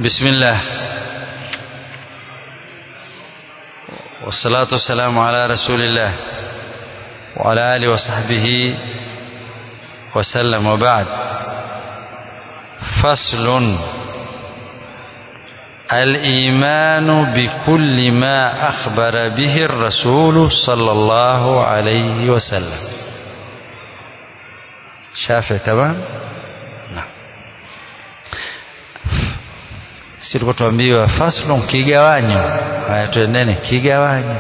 بسم الله والصلاة والسلام على رسول الله وعلى آله وصحبه وسلم وبعد فصل الإيمان بكل ما أخبر به الرسول صلى الله عليه وسلم شافع تمام نعم silikuwa tuambiwa faslun kigawanyo haya tuendeni kigawanyo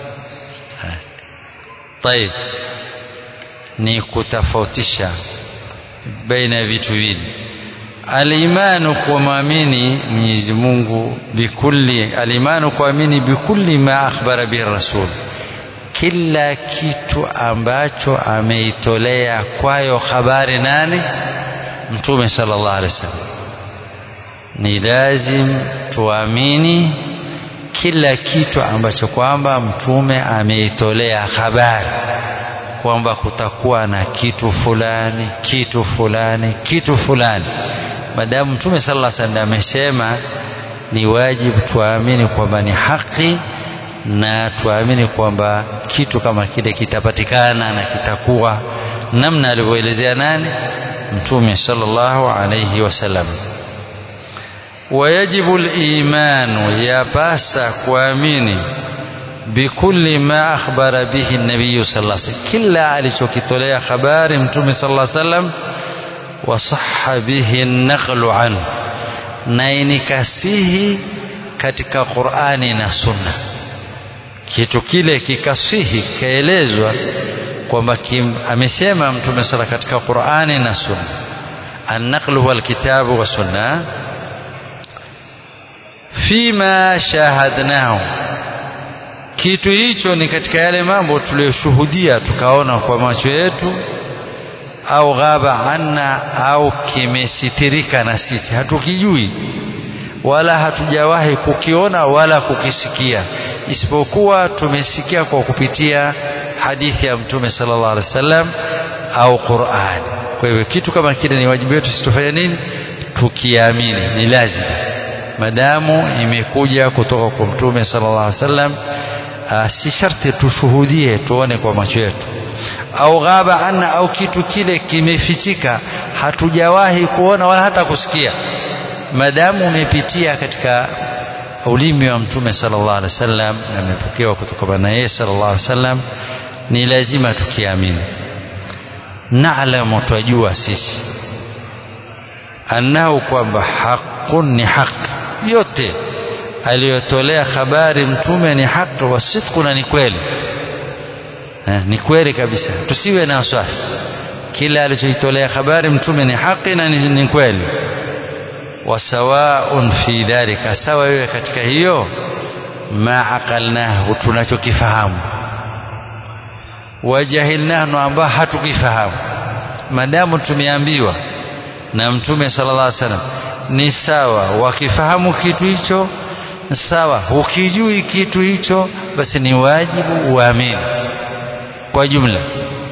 طيب ni kutofautisha baina ya vitu viwili alimanu kuamini Mwenyezi Mungu bikulli alimanu kuamini bikulli ma akhbara bihi rasul kila kitu ambacho ameitolea kwayo habari nani mtume sallallahu alaihi wasallam ni lazim tuamini kila kitu ambacho kwamba mtume ameitolea habari kwamba kutakuwa na kitu fulani kitu fulani kitu fulani madamu mtume sallallahu alaihi wasallam amesema ni wajibu tuamini kwamba ni haki na tuamini kwamba kitu kama kile kitapatikana na kitakuwa namna alivyoelezea nani mtume sallallahu alaihi wasallam ويجب الإيمان يا باسا كواميني بكل ما أخبر به النبي صلى الله عليه وسلم كلا alichokitolea habari mtume صلى الله عليه وسلم وصح به النقل عنه na inikasihi katika Qur'ani na Sunna kitu kile kikasihi kaelezwa kwamba amesema mtume sala katika Qur'ani na Sunna an-naql huwa al-kitabu wa sunna fima shahadnahu kitu hicho ni katika yale mambo tuliyoshuhudia tukaona kwa macho yetu au ghaba anna au kimesitirika na sisi hatukijui wala hatujawahi kukiona wala kukisikia isipokuwa tumesikia kwa kupitia hadithi ya mtume sallallahu alaihi wasallam au Qur'an kwa hivyo kitu kama kile ni wajibu wetu sisi tufanye nini tukiamini ni lazima madamu imekuja kutoka kwa mtume sallallahu alaihi wasallam si sharti tushuhudie tuone kwa macho yetu au ghaba anna au kitu kile kimefichika hatujawahi kuona wala hata kusikia madamu umepitia katika ulimi wa mtume sallallahu alaihi wasallam na imepokewa kutoka na yeye sallallahu alaihi wasallam ni lazima tukiamini naalamu twajua sisi annahu kwamba haqun ni haki yote aliyotolea habari mtume ni haki wa sidqu na ni kweli eh, ni kweli kabisa tusiwe na wasiwasi kila alichoitolea habari mtume ni haki na ni, ni kweli wasawaun fi dhalika sawa wewe katika hiyo ma aqalnahu tunachokifahamu wajahilnahu ambao hatukifahamu madamu tumeambiwa na mtume sallallahu alaihi wasallam ni sawa wakifahamu kitu hicho sawa ukijui kitu hicho basi ni wajibu uamini kwa jumla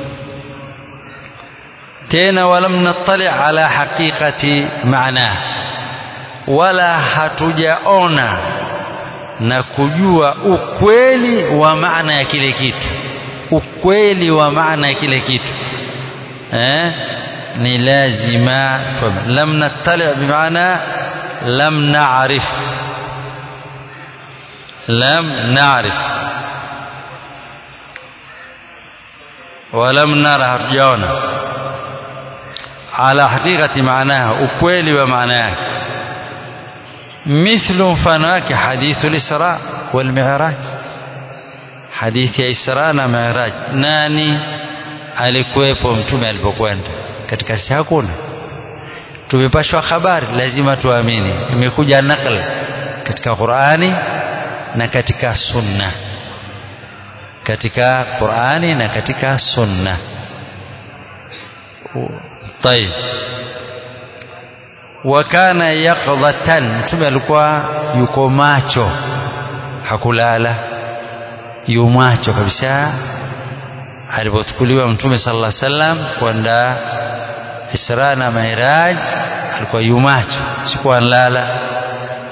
tena walam nattali ala haqiqati maana wala hatujaona na kujua ukweli wa maana ya kile kitu ukweli wa maana ya kile kitu eh ni lazima lam nattali bimaana lam na'rif lam na'rif ولم نرى hatujaona ala haqiqati maanaha ukweli wa maana yake mithlu mfano wake hadithu al-isra wal mi'raj hadithi ya isra na mi'raj nani alikuwepo mtume alipokwenda katika si hakuna tumepashwa habari lazima tuamini imekuja nakl katika Qur'ani na katika sunna katika Qur'ani na katika sunna طيب wakana yaqdhatan mtume alikuwa yuko macho hakulala yu macho kabisa alipochukuliwa mtume sallallahu alaihi wasallam kwenda Isra na Miraj alikuwa yumacho sikuwa nlala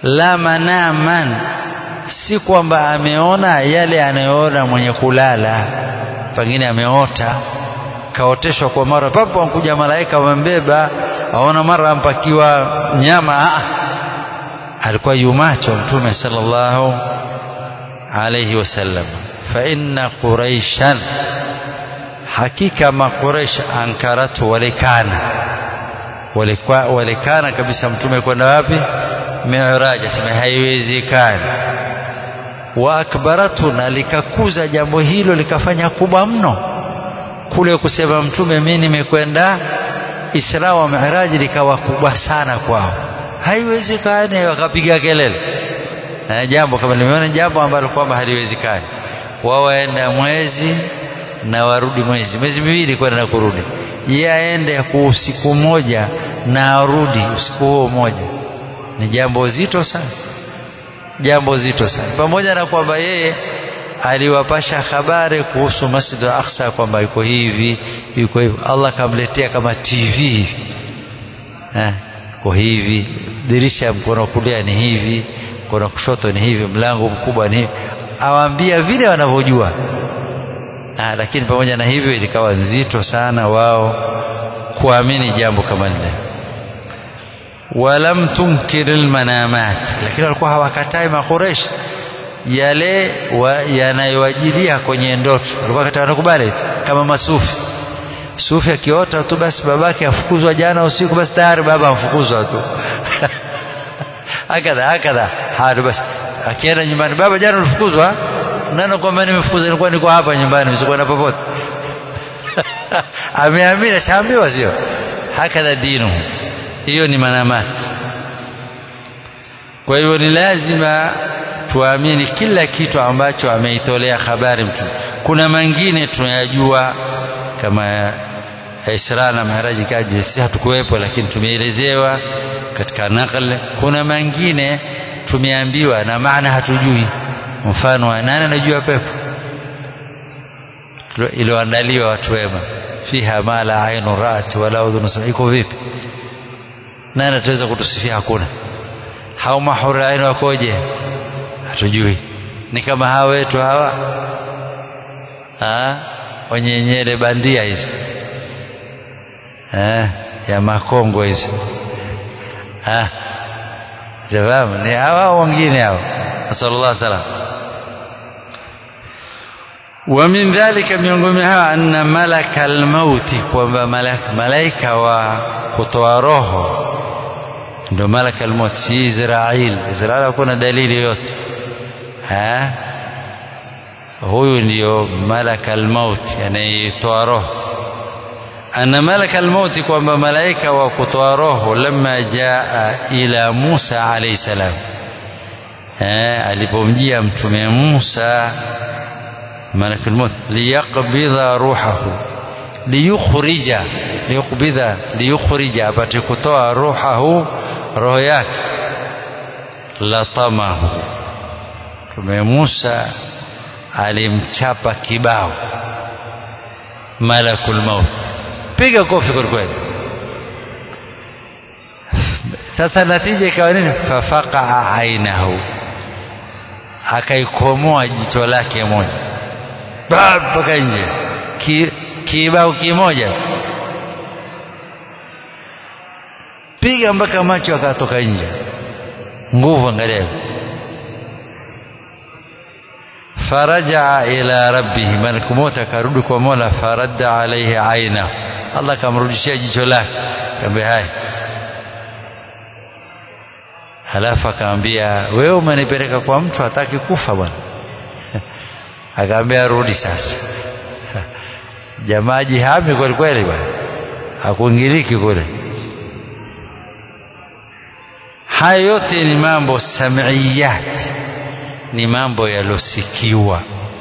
la manaman si kwamba ameona yale anayoona mwenye kulala pengine ameota kaoteshwa kwa mara papo wankuja malaika wamembeba aona mara ampakiwa nyama Aa. alikuwa yumacho mtume sallallahu alayhi wasallam fa inna quraishan hakika maqureish ankaratu walikana walikuwa walikana kabisa mtume kwenda wapi mi'raj asema haiwezekani wa akbaratu na likakuza jambo hilo likafanya kubwa mno kule kusema mtume mimi nimekwenda Isra wa Mi'raj likawa kubwa sana kwao haiwezekani wakapiga kelele na jambo kama limeona jambo ambalo kwamba haliwezekani wao waenda mwezi na warudi mwezi mwezi miwili kwenda na kurudi yeye aende kwa usiku moja na arudi usiku huo mmoja ni jambo zito sana jambo zito sana pamoja na kwamba yeye aliwapasha habari kuhusu Masjid al-Aqsa kwamba iko hivi iko hivi Allah kamletea kama TV eh iko hivi dirisha mkono kulia ni hivi mkono kushoto ni hivi mlango mkubwa ni hivi awaambia vile wanavyojua ah, lakini pamoja na hivyo ilikawa nzito sana wao kuamini jambo kama lile walam tunkir almanamat lakini walikuwa hawakatai makuresh yale yanayowajilia kwenye ndoto walikuwa kata wanakubali kama masufi sufi akiota tu basi babake afukuzwa jana usiku basi tayari baba afukuzwa tu hakadha hakadha hadi basi akienda nyumbani baba jana ulifukuzwa nani kwamba nimefukuzwa nilikuwa niko hapa nyumbani msikwenda popote ameamini shaambiwa sio hakadha dinu hiyo ni manamati kwa hivyo ni lazima tuamini kila kitu ambacho ameitolea habari mtume kuna mengine tunayajua kama Isra na Miraji kaji sisi hatukuwepo lakini tumeelezewa katika nakal kuna mengine tumeambiwa na maana hatujui mfano wa nani anajua pepo iliyoandaliwa watu wema fiha ma la ainu rat wala udhun iko vipi nani ataweza kutusifia hakuna hao mahura ainu wakoje hatujui ni kama hawa wetu hawa ha? wenye nyele bandia hizi eh, ya makongo hizi jawabu ni hawa wengine hao nasallallahu salam ومن ذلك miongoni hawa anna malaka almauti kwamba malaika wa kutoa roho ndio malaka almauti si Israil Israil hakuna dalili yote ha huyu ndio malaka almauti anayetoa roho anna malaka almauti kwamba malaika wa kutoa roho lamma jaa ila Musa alayhi salam eh alipomjia mtume Musa malaka almaut liyaqbidha ruhahu liyukhrija liyaqbidha liyukhrija apate kutoa ruhahu roho yake latamahu mtume Musa alimchapa kibao malakul maut piga kofi kwa kweli sasa natija ikawa nini fafaqa ainahu akaikomoa jicho lake moja mpaka nje Ki, kibao kimoja piga mpaka macho akatoka nje nguvu angalia فرجع إلى ربه ملك موت akarudi kwa Mola faradda alayhi aina Allah kamrudishia jicho lake kaambia hai halafu akamwambia wewe umenipeleka kwa mtu hataki kufa bwana akamwambia rudi sasa jamaa jihami kweli kweli bwana hakuingiliki kule haya yote ni mambo samiyat ni mambo yalosikiwa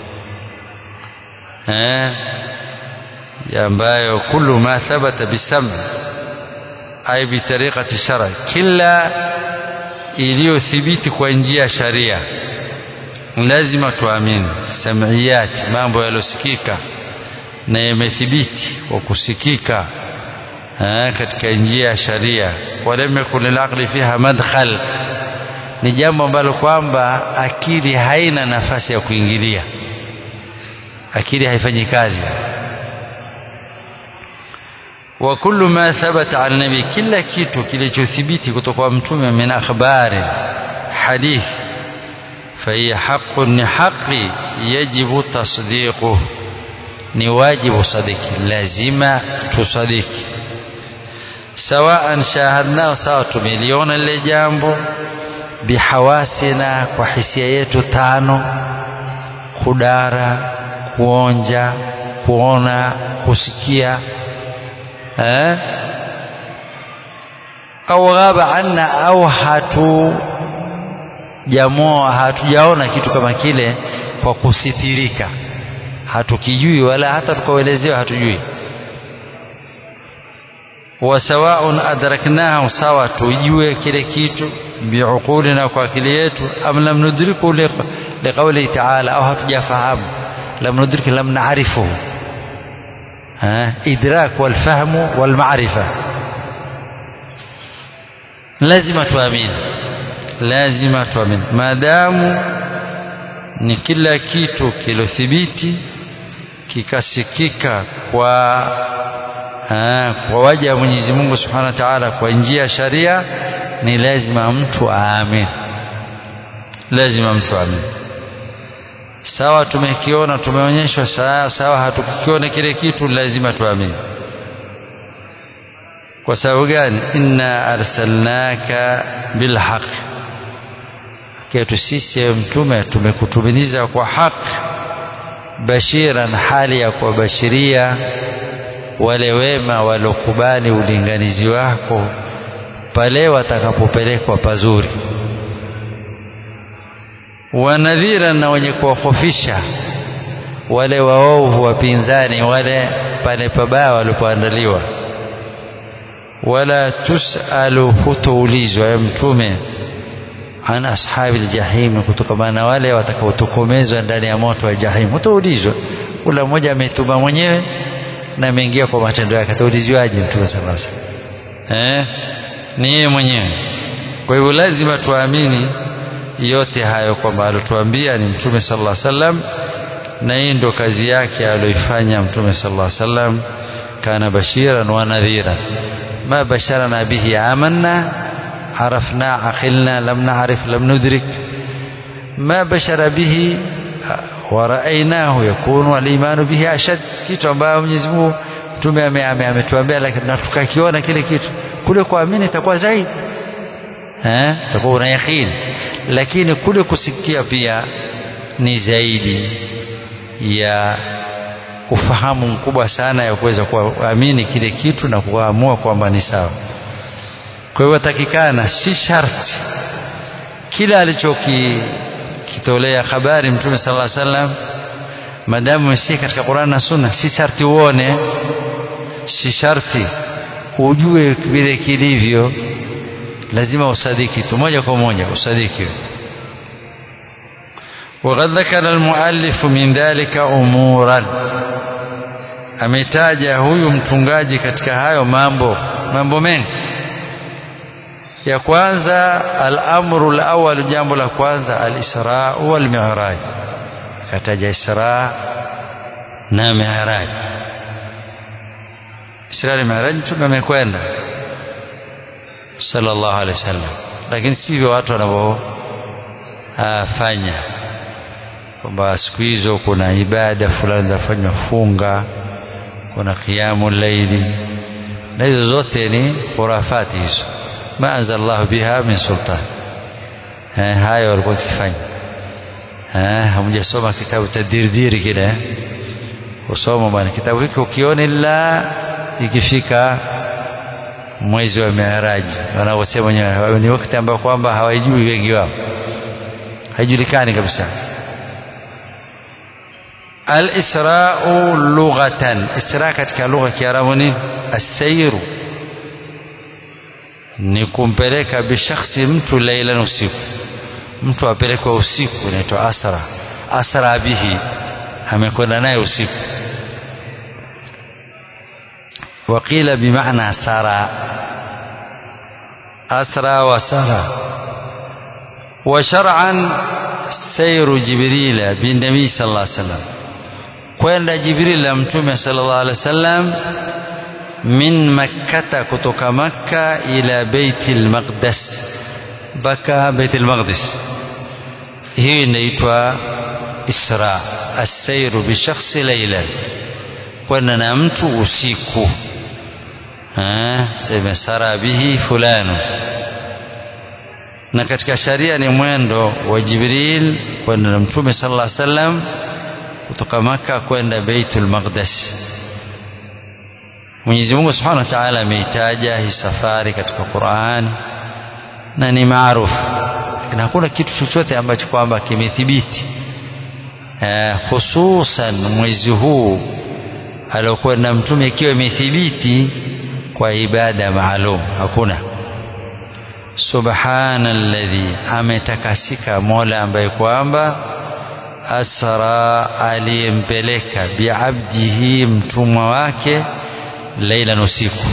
eh ambayo kullu ma thabata bisam ay bi tariqati shara kila iliyothibiti kwa njia ya sharia lazima tuamini samiyat mambo yalosikika na yamethibiti kwa kusikika katika njia ya sharia walam yakun lilaqli fiha madkhal ni jambo ambalo kwamba akili haina nafasi ya kuingilia akili haifanyi kazi wa kullu ma thabata an nabi kila kitu kilichothibiti kutoka kwa mtume min akhbari hadith fahiya haqqun ni haqi yajibu tasdiquhu ni wajibu sadiki lazima tusadiki sawaan shahadnao sawa tumeliona lile jambo bihawasina kwa hisia yetu tano kudara kuonja kuona kusikia eh? au ghaba anna au hatu jamoa hatujaona kitu kama kile kwa kusithirika hatukijui wala hata tukaelezewa hatujui wa sawaun adraknahu sawa tujue kile kitu biuqulina kwa akili yetu am lam nudriku liqaulihi taala au hatujafahamu lam nudrik lam naarifuhu idrak walfahmu walmarifa lazima tuamini lazima tuamini maadamu ni kila kitu kilothibiti kikasikika kwa aa, kwa waja wa Mwenyezi Mungu Subhanahu wa Ta'ala kwa njia ya sharia ni lazima mtu aamini lazima mtu aamini sawa tumekiona tumeonyeshwa sawa sawa hatukiona kile kitu lazima tuamini kwa sababu gani inna arsalnaka bilhaq kwetu sisi mtume tumekutuminiza kwa haki bashiran hali ya kuwabashiria wale wema walokubali ulinganizi wako pale watakapopelekwa pazuri wanadhira na wenye kuwahofisha wale waovu wapinzani wale pale pabaya walipoandaliwa wala tusalu hutoulizwa ya mtume an ashabi ljahimi kutokamana na wale watakaotokomezwa ndani ya moto wa jahim hutaulizwa kula mmoja ametuma mwenyewe na ameingia kwa matendo yake ataulizwaje mtume sallallahu alaihi wasallam eh ni yeye mwenyewe kwa hivyo lazima tuamini yote hayo kwamba alotuambia ni mtume sallallahu alaihi wasallam na hii ndo kazi yake aliyoifanya mtume sallallahu alaihi wasallam kana bashiran wa nadhira ma basharana bihi amanna عرفنا عقلنا لم نعرف لم ندرك ما بشر به ورأيناه يكون الإيمان به أشد kitu ambayo Mwenyezi Mungu mtume ametuambia lakini na tukakiona kile kitu kule kuamini itakuwa zaidi eh itakuwa una yakini lakini kule kusikia pia ni zaidi ya ufahamu mkubwa sana ya kuweza kuamini kile kitu na kuamua kwamba ni sawa kwa hivyo takikana si sharti kila alichokitolea habari mtume sallallahu alaihi wasallam madamu umesikia katika Qur'an na Sunna si sharti uone si sharti ujue vile kilivyo lazima usadiki tu moja kwa moja usadiki وقد ذكر المؤلف من ذلك أمورا ametaja huyu mtungaji katika hayo mambo mambo mengi ya kwanza al-amru al-awwal jambo la kwanza al-isra wal mi'raj kataja isra na mi'raj isra na mi'raj mtume amekwenda sallallahu alaihi wasallam lakini sivyo watu wanavyofanya kwamba siku hizo kuna ibada fulani zinafanywa funga kuna qiyamu laili na hizo zote ni khurafati hizo ma anzal Allah biha min sultan eh, hayo walikuwa kifanya eh, hamjasoma kitabu tadirdiri kile usoma bwana kitabu hiki ukiona ila ikifika mwezi wa miaraji wanaosema wenyewe ni wakati ambao kwamba hawajui wengi wao haijulikani kabisa al-isra'u lughatan isra katika lugha ya Kiarabu ni as-sayru ni kumpeleka bishakhsi mtu lailan usiku mtu apelekwa usiku inaitwa asra asra bihi amekwenda naye usiku وقيل بمعنى سرى أسرى وسرى wa shar'an sairu jibrila bin nabii sallallahu alaihi wasallam kwenda jibril la mtume sallallahu alaihi wasallam min makkata kutoka makka ila baitil maqdis mpaka baitil maqdis hii inaitwa isra assairu bishakhsi laylan kwenda na mtu usiku sema sara bihi fulanu na katika sharia ni mwendo wa jibril kwenda na mtume sallallahu alaihi wasallam kutoka maka kwenda baitul maqdis Mwenyezi Mungu Subhanahu wa Ta'ala ameitaja hii safari katika Qur'an na ni maarufu lakini hakuna kitu chochote ambacho kwamba kimethibiti eh, hususan mwezi huu aliokwenda mtume ikiwa imethibiti kwa ibada maalum hakuna subhanalladhi ametakasika mola ambaye kwamba asra aliyempeleka biabdihi mtumwa wake leilan usiku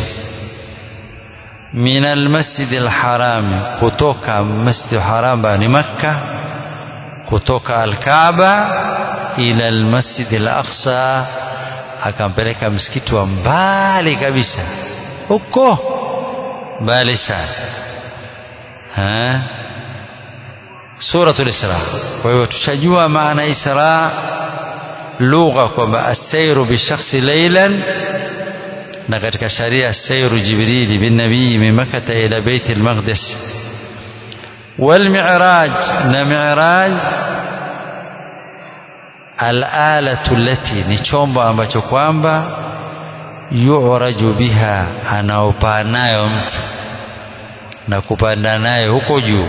min almasjidi alharami kutoka masjidi haram ni makka kutoka alkaaba ila almasjidi alaqsa akampeleka msikiti wa mbali kabisa huko mbali sana suratul isra kwa hiyo tushajua maana isra lugha kwamba asairu bishakhsi laylan na katika sharia sairu jibrili bin nabii min makkah ila bait al-maqdis wal mi'raj na mi'raj al-alatu allati ni chombo ambacho kwamba yu'raju biha anaopaa nayo mtu na kupanda nayo huko juu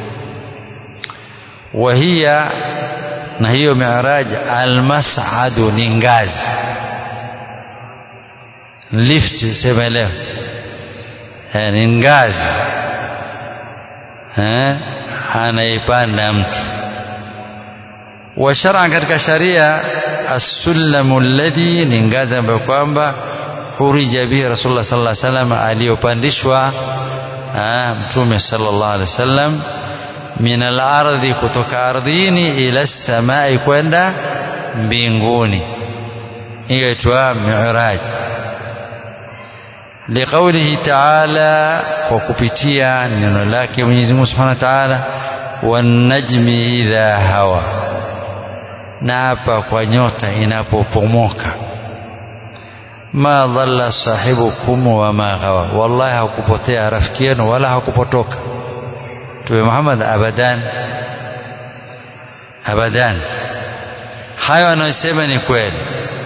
wahia na hiyo mi'raj almas'adu ni ngazi lift sema leo eh, ni ngazi eh, anaipanda mtu wa shar'an katika sharia as-sullamu alladhi ni ngazi ambayo kwamba hurija bihi rasulullah sallallahu alaihi wasallam aliyopandishwa mtume sallallahu alaihi wasallam min al-ardhi kutoka ardhini ila samai kwenda mbinguni hiyo itwa mi'raj liqaulihi ta'ala kwa kupitia neno lake Mwenyezi Mungu Subhanahu wa Ta'ala wan najmi idha hawa na hapa kwa nyota inapopomoka ma dhalla sahibukum wa ma ghawa wallahi hakupotea rafiki yenu wala hakupotoka tuwe Muhammad abadan abadan hayo anayosema ni kweli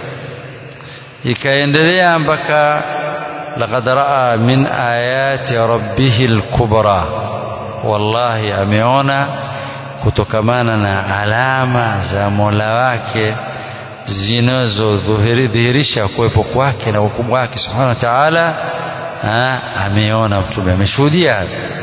ikaendelea mpaka laqad raa min ayati rabbihi alkubra wallahi ameona kutokamana na alama za Mola wake zinazodhihirisha kuwepo kwake na ukubwa wake subhanahu wa ta'ala ameona mtume ameshuhudia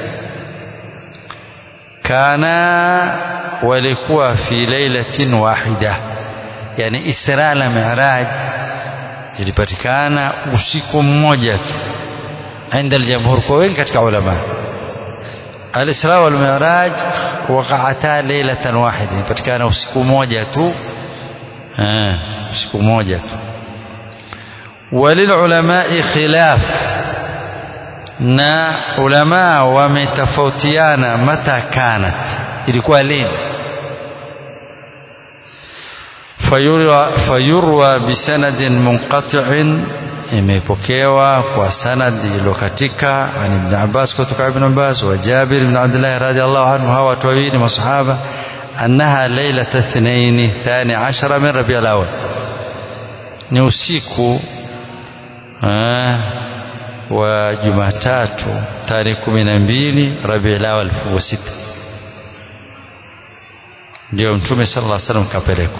kana walikuwa fi lailatin wahida yani isra na mi'raj zilipatikana usiku mmoja tu عند الجمهور kwa wengi katika ulama al-isra wal mi'raj waqa'ata lailatan wahida ilipatikana usiku mmoja tu usiku mmoja tu وللعلماء خلاف na ulama wametofautiana mata kanat ilikuwa lini fayurwa, fayurwa bisanadin munqati'in imepokewa kwa sanad iliyokatika an ibn Abbas kutoka ibn Abbas wa Jabir ibn Abdullah radhiallahu anhu hawa watu wawili masahaba annaha lailata ithnaini thani ashara min rabiul awal ni usiku wa Jumatatu tarehe kumi na mbili Rabiul Awwal elfu wa sita ndio Mtume sallallahu alaihi wasallam kapelekwa.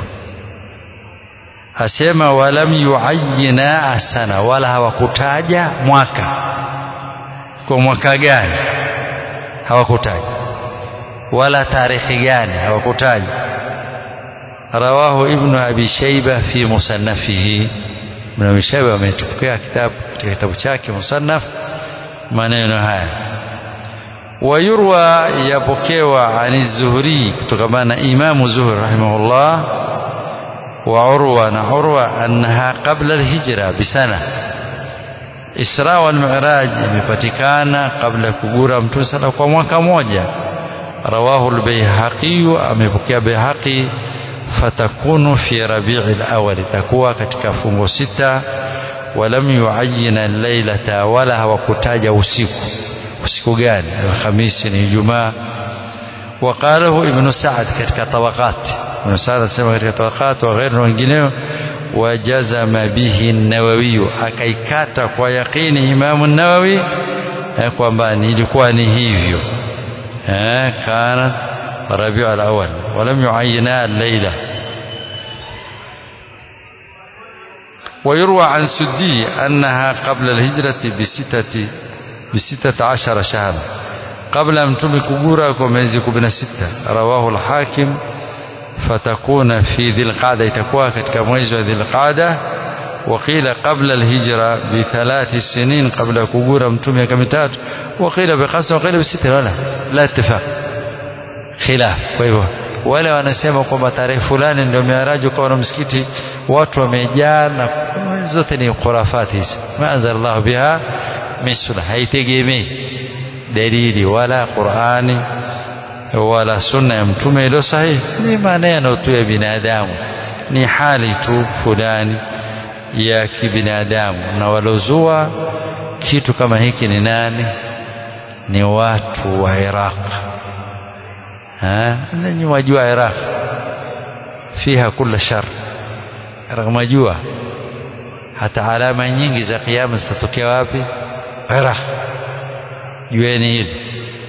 Asema walam yuayyina asana, wala hawakutaja mwaka, kwa mwaka gani hawakutaja, wala tarehe gani hawakutaja. Rawahu Ibnu Abi Shaiba fi musannafihi Ibn Abi Shayba ametupokea kitabu katika kitabu chake Musannaf maneno haya ويروى يبكيوا عن الزهري كتكمان إمام زهر رحمه الله وعروة عروة أنها قبل الهجرة بسنة Isra wal Mi'raj imepatikana kabla ya kugura Mtume sala kwa mwaka moja. Rawahu al-Baihaqi, amepokea Baihaqi, fatakunu fi Rabi'il awwal, itakuwa katika fungo sita. Walam yuayyina al-lailata, wala hawakutaja usiku. Usiku gani? Alhamisi ni Ijumaa. وقاله ابن سعد katika tabaqat Ibn Sa'd anasema katika tabaqat wa ghairu wengineo wajazama bihi an-Nawawi akaikata kwa yaqini Imam an-Nawawi kwamba ilikuwa ni hivyo eh kana Rabiu al-awwal walam yuayyina al-layla ويروى عن سدي أنها قبل الهجرة بستة بستة عشر شهرا قبل متوم كغورا كمزي كبنا ستة رواه الحاكم فتكون في ذي القعدة يتكوى katika mwezi wa ذي القعدة وقيل قبل الهجرة بثلاث سنين قبل كغورا متوم miaka mitatu وقيل بخمسة وقيل بستة ولا لا اتفاق خلاف kwa hivyo wale wanasema kwamba tarehe fulani ndio miaraji kwa na msikiti watu wamejaa na zote ni khurafati hizi ma anzalallahu biha min sunna haitegemei dalili wala Qur'ani wala sunna ya mtume ilo sahihi ni maneno tu ya binadamu ni hali tu fulani ya kibinadamu na walozua kitu kama hiki ni nani ni watu wa Iraq ha ninyi wajua Iraq fiha kila shar Iraq majua hata alama nyingi za kiyama zitatokea wapi Iraq jueni hili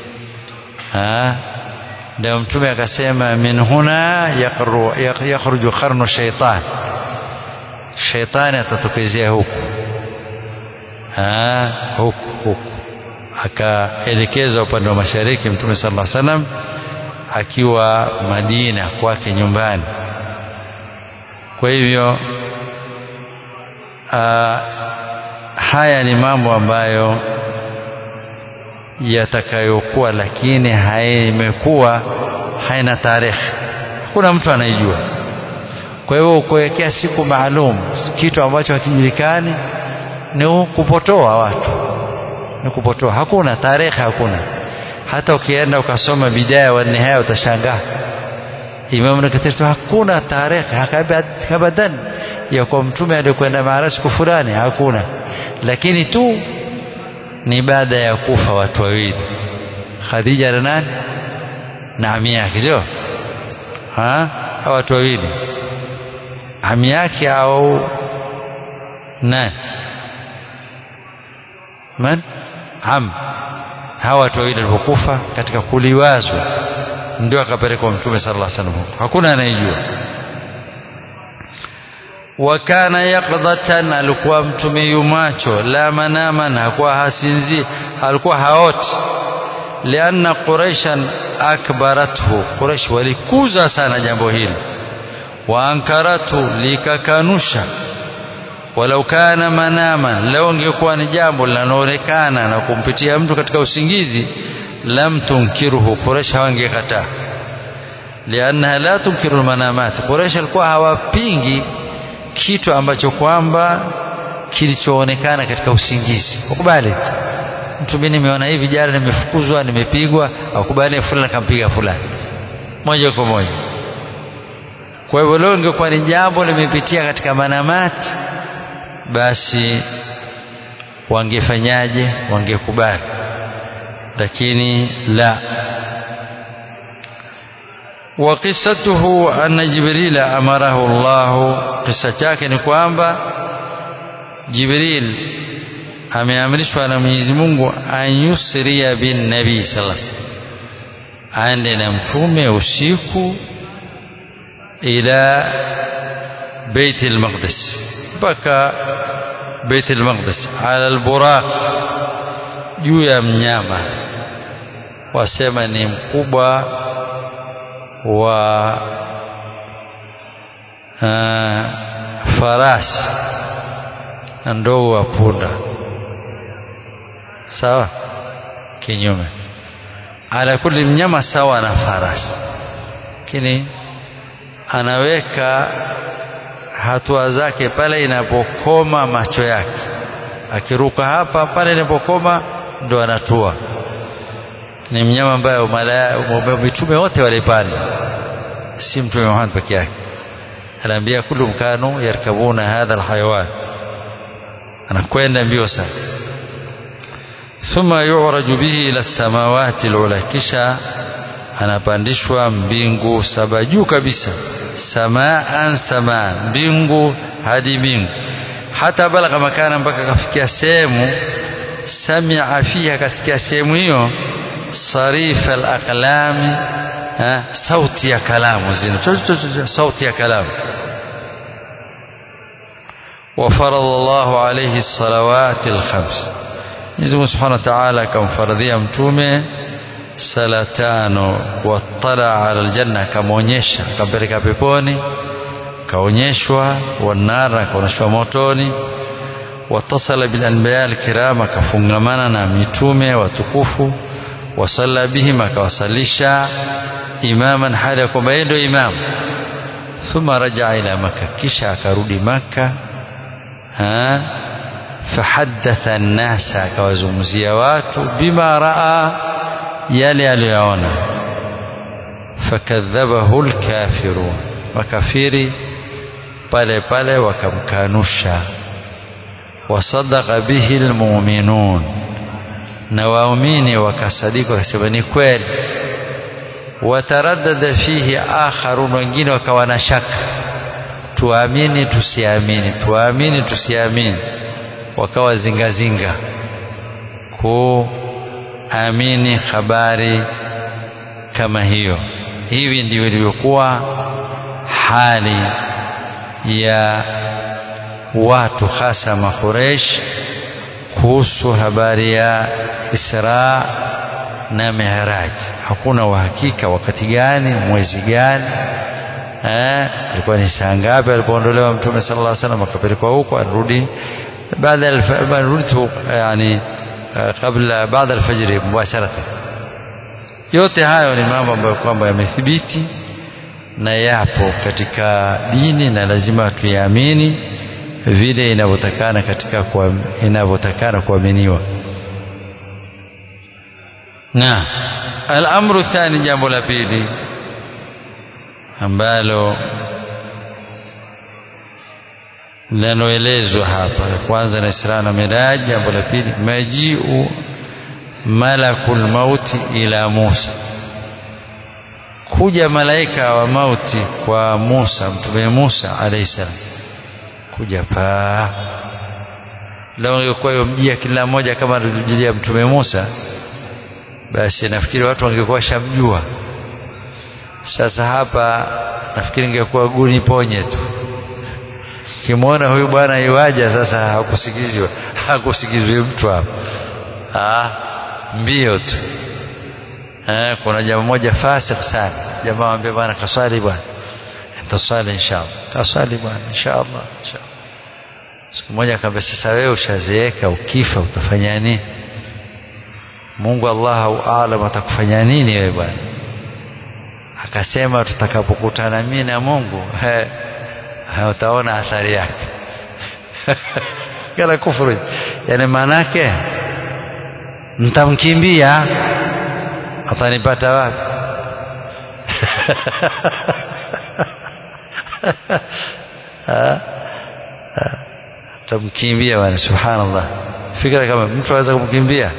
ndio mtume akasema min huna yakhruju qarnu shaitan shaitani atatokezea huku huku huku akaelekeza upande wa mashariki mtume sallallahu alaihi wasallam akiwa Madina kwake nyumbani kwa hivyo haya ni mambo ambayo yatakayokuwa lakini haimekuwa haina tarehe hakuna mtu anaijua kwa hivyo kuwekea siku maalum kitu ambacho hakijulikani ni kupotoa watu ni kupotoa hakuna tarehe hakuna hata ukienda ukasoma bidaya wa nihaya utashangaa Imam Nakatir hakuna tarehe abadan ya kwa mtume aliyokwenda Maaraj siku fulani hakuna lakini tu ni baada ya kufa watu wawili Khadija na nani na ami yake sio ha watu wawili ami yake au nani man am hawa watu wawili walipokufa katika kuliwazwa ndio akapelekwa mtume sallallahu alaihi wasallam hakuna anayejua wakana yaqdatan alikuwa mtume yumacho la manaman hakuwa hasinzi alikuwa haoti lianna quraishan akbarathu quraish walikuza sana jambo hili wa ankaratu likakanusha walau kana manaman leo ingekuwa ni jambo linaloonekana na kumpitia mtu katika usingizi lam tunkiruhu quraish hawangekataa liannaha la tunkiru almanamat quraish alikuwa hawapingi kitu ambacho kwamba kilichoonekana katika usingizi ukubali mtu mimi nimeona hivi jana nimefukuzwa nimepigwa akubali fulani akampiga fulani moja kwa moja kwa hivyo leo ingekuwa ni jambo limepitia katika manamati basi wangefanyaje wangekubali lakini la وقصته أن جبريل أمره الله قصة chake ni kwamba Jibril ameamrishwa na Mwenyezi Mungu anyusria bin Nabii sallallahu alaihi wasallam aende na mtume usiku ila بيت المقدس mpaka بيت المقدس على البراق juu ya mnyama wasema ni mkubwa wa uh, farasi na ndogo wa punda sawa kinyume ala kulli mnyama sawa na farasi lakini anaweka hatua zake pale inapokoma macho yake akiruka hapa pale inapokoma ndo anatua ni mnyama ambaye mitume wote walipanda si mtume Muhammad peke yake aliambia kullu kanu yarkabuna hadha alhayawan anakwenda mbio sana thumma yu'raju bihi ila samawati alula kisha anapandishwa mbingu saba juu kabisa samaan samaa mbingu hadi mbingu hata balagha makana mpaka kafikia sehemu samia fiha akasikia sehemu hiyo sarifa alaqlami sauti ya kalamu zina sauti ya kalamu وفرض الله عليه الصلوات الخمس Mwenyezi Subhanahu wa Ta'ala akamfaradhia mtume sala tano watala ala aljanna akamwonyesha akampeleka peponi kaonyeshwa wanara akaonyeshwa motoni watasala bil anbiya alkiram akafungamana na mitume watukufu wasalla bihim akawasalisha imaman hali ya kwamba yeye ndio imam thumma rajaa ila maka kisha akarudi maka fahaddatha an-nasa akawazungumzia watu bima raa yale aliyoyaona fakadhabahu al-kafirun makafiri pale pale wakamkanusha wasadaqa bihi al-mu'minun na waumini wakasadiki wakasema ni kweli wataraddada fihi akharun wengine wakawa na shaka tuamini tusiamini tuamini tusiamini wakawa zingazinga kuamini habari kama hiyo hivi ndivyo ilivyokuwa hali ya watu hasa makuresh kuhusu habari ya Isra na Mi'raj hakuna uhakika wakati gani mwezi gani eh ilikuwa ni saa ngapi alipoondolewa mtume sallallahu alaihi wasallam akapelekwa huko arudi baada ya rudi yani kabla baada alfajiri mubasharatan yote hayo ni mambo ambayo kwamba yamethibiti na yapo katika dini na lazima tuyaamini vile inavyotakana katika kwa inavyotakana kuaminiwa na al-amru thani jambo la pili ambalo linaloelezwa hapa kwanza na Isra na Miraj jambo la pili majiu malakul mauti ila Musa kuja malaika wa mauti kwa Musa mtume Musa alayhi salam kuja paa leo ingekuwa yomjia kila mmoja kama alijilia mtume Musa basi nafikiri watu wangekuwa shamjua sasa hapa nafikiri ingekuwa guni ponye tu kimwona huyu bwana iwaja sasa hakusikizwa hakusikizwi mtu hapa ah mbio tu eh kuna jamaa moja fasik sana jamaa ambaye bwana kaswali bwana nitaswali inshallah kaswali bwana inshallah inshallah siku moja akamwambia sasa wewe ushazeeka ukifa utafanya nini Mungu Allahu aalam atakufanya nini wewe bwana akasema tutakapokutana mimi na Mungu he, utaona athari yake kala kufuru yani manake mtamkimbia atanipata wapi tamkimbia bwana subhanallah fikra kama mtu anaweza kumkimbia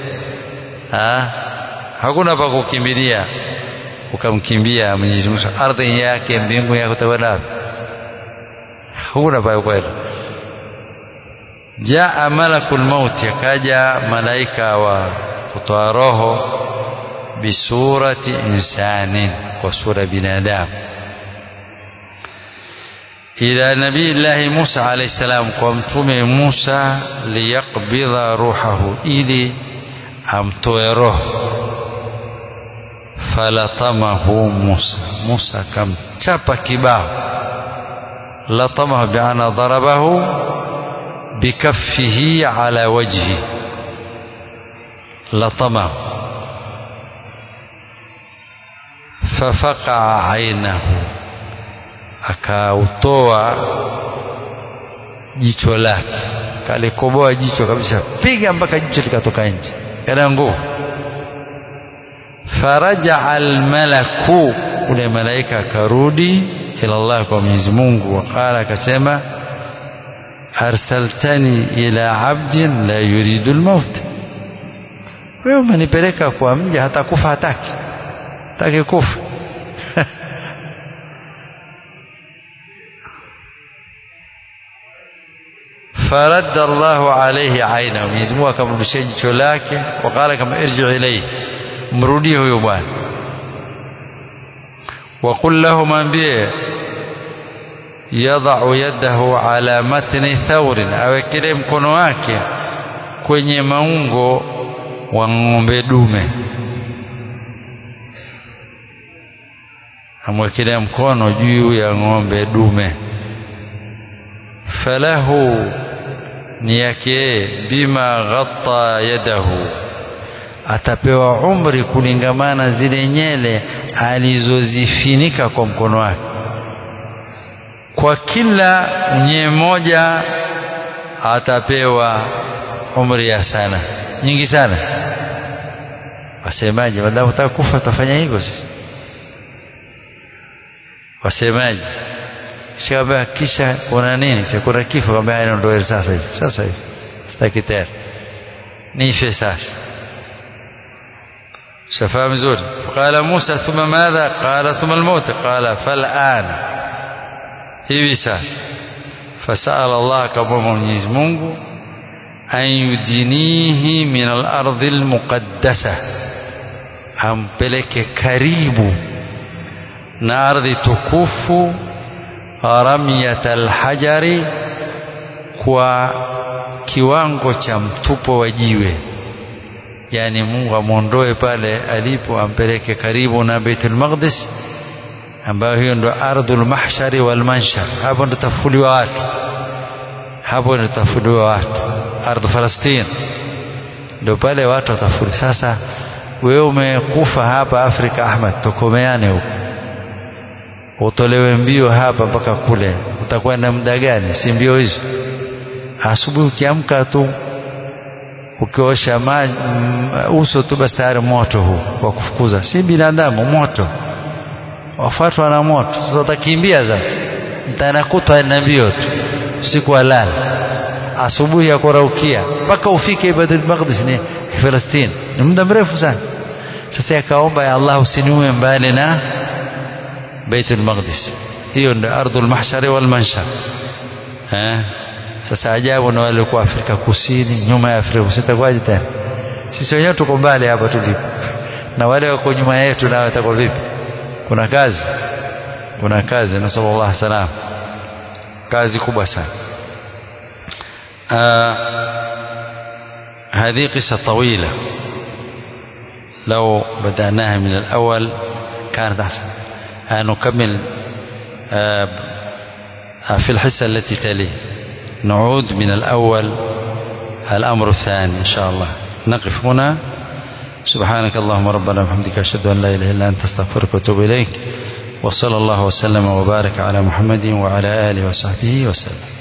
hakuna pa kukimbilia ukamkimbia Mwenyezi Mungu ardhi yake mbingu yake utakwenda hakuna pa kwenda jaa malakul maut akaja malaika wa kutoa roho bisurati insanin kwa sura binadamu ila nabii llahi Musa alayhi salam kwa mtume Musa liyaqbidha ruhahu ili amtoe roho falatamahu Musa Musa kamchapa kibao latamahu biana darabahu bikaffihi ala wajhi latamahu fafaqa ainahu akautoa jicho lake kalikoboa jicho kabisa piga mpaka jicho likatoka nje yana nguvu فرجع الملك ule malaika akarudi ila Allah kwa Mwenyezi Mungu waqala akasema arsaltani ila abdin la yuridu almaut wewe umenipeleka kwa mja hata kufa hataki hataki kufa فرد الله عليه عينه Mwenyezi Mungu akamrudishia jicho lake waqala kama irji ilayhi mrudie huyo bwana وقل له mwambie yadau yadahu ala matni thaurin awekelee mkono wake kwenye maungo wa ng'ombe dume amwekelea mkono juu ya ng'ombe dume falahu ni yake bima ghatta yadahu atapewa umri kulingamana zile nyele alizozifinika kwa mkono wake kwa kila nye moja atapewa umri ya sana nyingi sana wasemaje baada utaka kufa tutafanya hivyo sisi wasemaje sikaambia kisha kuna nini si kuna kifo kwamba ndio sasa hivi sasa hivi sitaki tena nife sasa شفاها مزول قال موسى ثم ماذا قال ثم الموت قال فالآن hivi sasa fasala Allah akamwomba Mwenyezi Mungu an yudinihi min al-ardhi al-muqaddasa ampeleke karibu na ardhi tukufu ramyat al-hajari kwa kiwango cha mtupo wa jiwe yani Mungu amwondoe pale alipo ampeleke karibu na Baitul Maqdis ambayo hiyo ndo ardhul mahshari wal manshar hapo ndo tafuliwa watu hapo ndo tafuliwa watu ardhu Palestina ndo pale watu watafuli sasa wewe umekufa hapa Afrika Ahmad tokomeane huko utolewe mbio hapa mpaka kule utakwenda muda gani si mbio hizo asubuhi ukiamka tu ukiosha maji uso tu basi tayari moto huu wa kufukuza si binadamu moto wafuatwa na moto sasa utakimbia sasa mtana kutwa na mbio tu usiku walala asubuhi ya kuraukia mpaka ufike Baitul Maqdis ni Palestina ni muda mrefu sana sasa yakaomba ya Allah usiniue mbali na Baitul Maqdis hiyo ndio ardhul mahshari wal manshar eh sasa ajabu na wale kwa Afrika Kusini nyuma ya Afrika Kusini itakuwaje tena sisi wenyewe tuko mbali hapa tulipo na wale wako nyuma yetu nao itakuwa vipi kuna kazi kuna kazi na sallallahu salam kazi kubwa sana هذه قصة طويلة لو بدأناها من الأول كانت أحسن نكمل في الحصة التي تليه نعود من الأول الأمر الثاني إن شاء الله نقف هنا سبحانك اللهم ربنا وبحمدك أشهد أن لا إله إلا أنت أستغفرك وأتوب إليك وصلى الله وسلم وبارك على محمد وعلى آله وصحبه وسلم